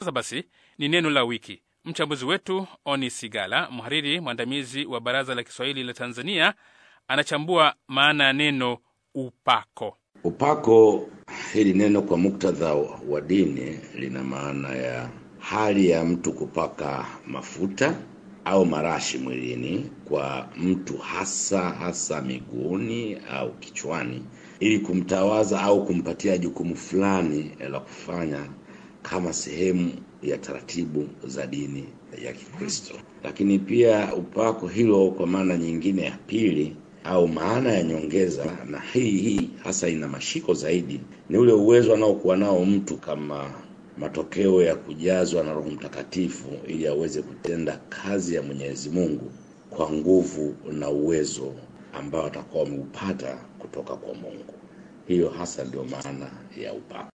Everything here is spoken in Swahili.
sasa basi ni neno la wiki. Mchambuzi wetu Oni Sigala, mhariri mwandamizi wa Baraza la Kiswahili la Tanzania, anachambua maana ya neno upako. Upako, hili neno kwa muktadha wa dini lina maana ya hali ya mtu kupaka mafuta au marashi mwilini kwa mtu, hasa hasa miguuni au kichwani, ili kumtawaza au kumpatia jukumu fulani la kufanya kama sehemu ya taratibu za dini ya Kikristo. Lakini pia upako hilo kwa maana nyingine ya pili au maana ya nyongeza, na hii hii hasa ina mashiko zaidi, ni ule uwezo anaokuwa nao mtu kama matokeo ya kujazwa na Roho Mtakatifu ili aweze kutenda kazi ya Mwenyezi Mungu kwa nguvu na uwezo ambao atakuwa wameupata kutoka kwa Mungu. Hiyo hasa ndio maana ya upako.